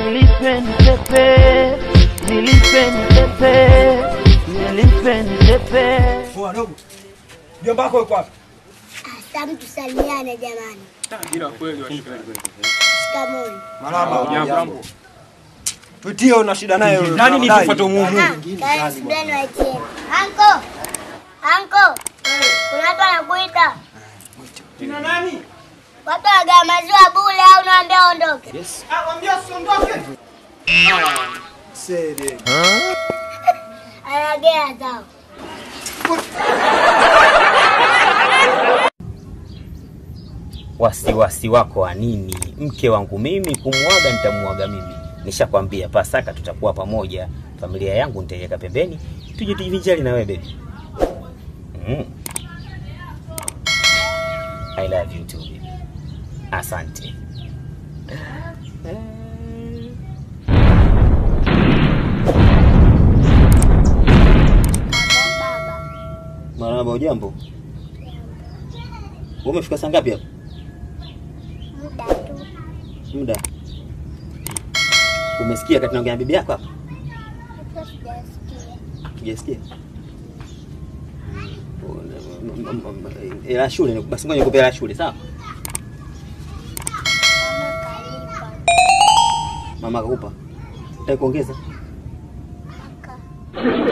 nilipe nipepe, nilipe nipepe, nilipe nipepe. Poa dogo. Mjomba wako yuko wapi? Hasa mtu salimiane jamani. Ila kweli washikaji. Shikamoni. Marhaba. Jambo. Tuitie una shida naye wewe. Nani ni kufuata umuhimu? Ah, kaeni subirani waitie. Anko! Anko! Kuna watu wanakuita. Kina nani? Watu wanagawa maziwa bure au naambia ondoke? Ah, mwambia usiondoke. Sede. Anagea zao. wasiwasi wako wa nini? Mke wangu mimi kumwaga, nitamwaga mimi. Nishakwambia Pasaka tutakuwa pamoja, familia yangu nitaiweka pembeni, tuje tujivinjari na wewe baby. Mm. I love you too baby. Asante. Baba. Marahaba, ujambo? Wewe umefika saa ngapi hapa? Muda tu. Muda. Umesikia kati naongea na bibi yako hapa? Hata sijasikia. Hujasikia? Ela shule, basi ngoja nikupe hela shule, sawa? Mama kalipa. Mama akakupa. Nataka kuongeza. Aka.